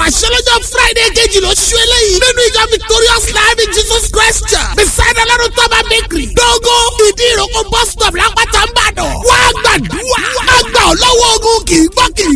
ọ̀rọ̀ àṣẹ lọ́jọ́ friday kejì lóṣù eléyìí nínú ìjọ victorious life in jesus christ church beside ọlọ́run tọ́ba bakery dógó ìdí ìrókò bus stop lápáta ń bàdàn wá gbàdúrà àgbà ọlọ́wọ́ ogun kì í gbọ́ kì í